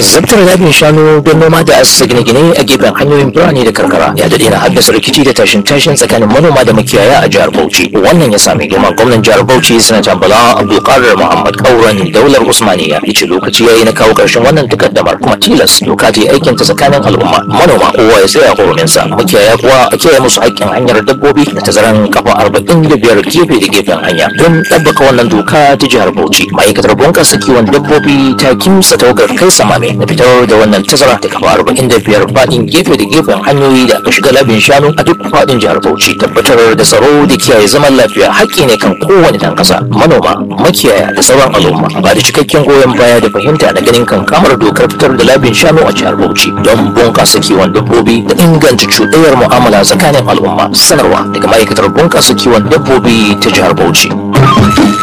zabtar labin shanu don noma da asa gine-gine a gefen hanyoyin birane da karkara ya daɗe na haddasa rikici da tashin tashin tsakanin manoma da makiyaya a jihar bauchi wannan ya sami girman gwamnan jihar bauchi sanatan bala abdulkadir muhammad kauran daular usmaniya ya ce lokaci ya yi na kawo ƙarshen wannan takaddamar kuma tilas doka ta yi aikin ta tsakanin al'umma manoma kowa ya tsaya huruminsa makiyaya kuwa a kiyaye musu haƙƙin hanyar dabbobi da tazaran kafa arba'in da biyar gefe da gefen hanya don ɗabbaka wannan doka ta jihar bauchi ma'aikatar bunƙasa kiwon dabbobi ta kimsa tawagar kai samame na fitar da wannan tazara da kafa arba'in da biyar faɗin gefe da gefen hanyoyi da aka shiga labin shanu a duk faɗin jihar bauchi tabbatar da tsaro da kiyaye zaman lafiya haƙƙi ne kan kowane ɗan ƙasa manoma makiyaya da sauran al'umma ba da cikakken goyon baya da fahimta na ganin kan kamar dokar fitar da labin shanu a jihar bauchi don bunƙasa kiwon dabbobi da inganta cuɗayar mu'amala tsakanin al'umma sanarwa daga ma'aikatar bunƙasa kiwon dabbobi ta jihar bauchi